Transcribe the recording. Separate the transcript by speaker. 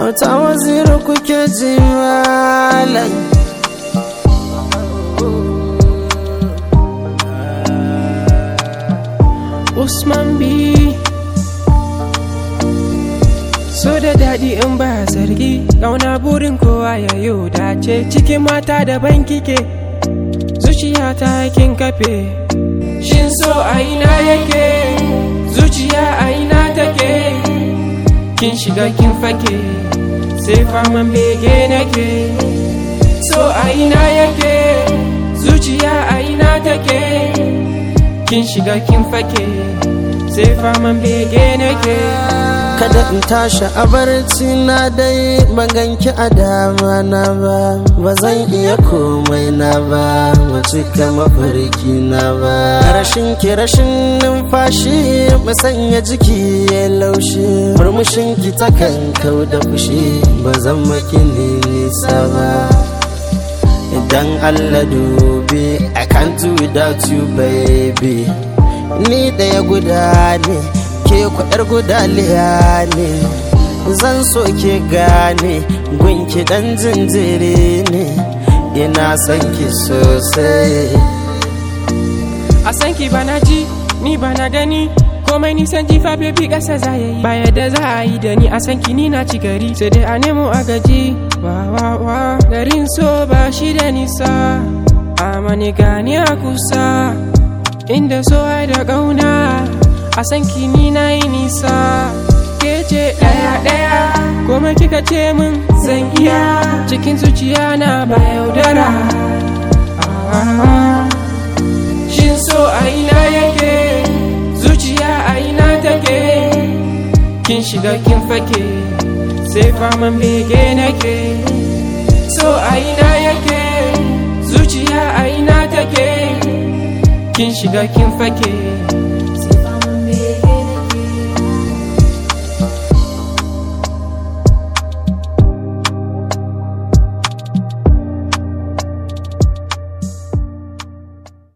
Speaker 1: Auta waziri kuke ji malam
Speaker 2: Usman B So da daɗi in ba zargi Ƙauna burin kowa ya yi dace Cikin mata daban kike Zuciya ta kin kafe Shin so a ina yake Zuciya a ina take Kin shiga kin fake Sai faman bege nake So a ina yake Zuciya a ina take kin shiga kin fake sai faman bege nake
Speaker 1: Kada in tashi a barci na dai maganki a dama na ba Ba zan iya komai na ba Ba cika mafarki na ba Rashin ki rashin numfashi Musanya jiki ya laushi Murmushin ki takan kau da fushi Ba zan maki ni nisa ba Idan Allah dubi I can't do without you baby Ni ɗaya guda ne ke kwaɗar gudaliya ne Zan so ke gane gunki ɗan jinjiri ne Ina son ki sosai
Speaker 2: a san ki bana ji ni bana gani komai nisan jifa baby ƙasa za ya yi ba yadda za a yi da ni a san ki ni na ci gari sai dai a nemo a gaji wa wa wa garin so ba shi da nisa amani gani a kusa inda so ai da ƙauna a san ki ni na yi nisa ke ce ɗaya ɗaya komai kika ce min zan iya cikin zuciya na ba yaudara Ah, Shin so a ina yake zuciya a ina take kin shiga kin fake sai faman bege nake so a ina yake zuciya a ina take kin shiga kin fake